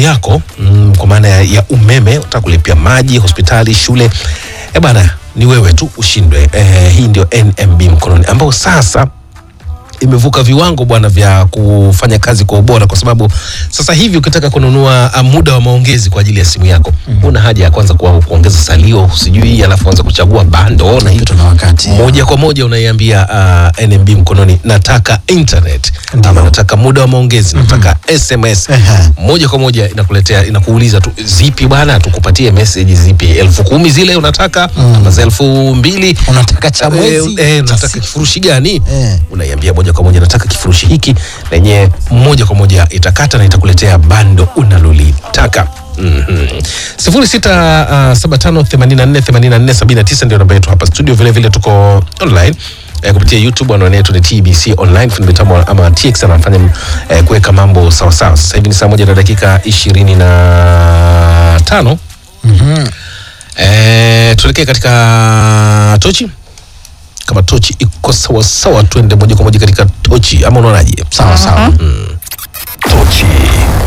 yako mm, kwa maana ya, ya umeme, unataka kulipia maji, hospitali, shule, eh bana, ni wewe tu ushindwe. Eh, hii ndio NMB mkononi ambao sasa imevuka viwango bwana vya kufanya kazi kwa ubora, kwa sababu sasa hivi ukitaka kununua uh, muda wa maongezi kwa ajili ya simu yako mm. una haja ya kwanza kuwa, kuongeza salio sijui, alafu anza kuchagua bando na hivi Kitu na wakati. moja kwa moja unaiambia uh, NMB mkononi, nataka internet Ndio. ama nataka muda wa maongezi, nataka SMS Ehe. moja kwa moja inakuletea inakuuliza tu zipi bwana, tukupatie message zipi, elfu kumi zile unataka ama za elfu mbili Unataka cha Eh, mwezi? eh, Cha unataka siku? kifurushi gani Eh. unaiambia moja kwa moja nataka kifurushi hiki lenye moja kwa moja itakata na itakuletea bando unalolitaka Mhm. sifuri sita uh, saba tano themanini na nne themanini na nne sabini na tisa ndio namba yetu hapa studio vile vile tuko online eh, kupitia youtube anwani yetu ni tbc online fundi mitambo ama tx anafanya eh, kuweka mambo sawasawa sasa hivi ni saa moja na dakika ishirini na tano eh, tuelekee katika tochi kama tochi iko sawa sawa, tuende moja kwa moja katika tochi, ama unaonaje? Sawa sawa. Tochi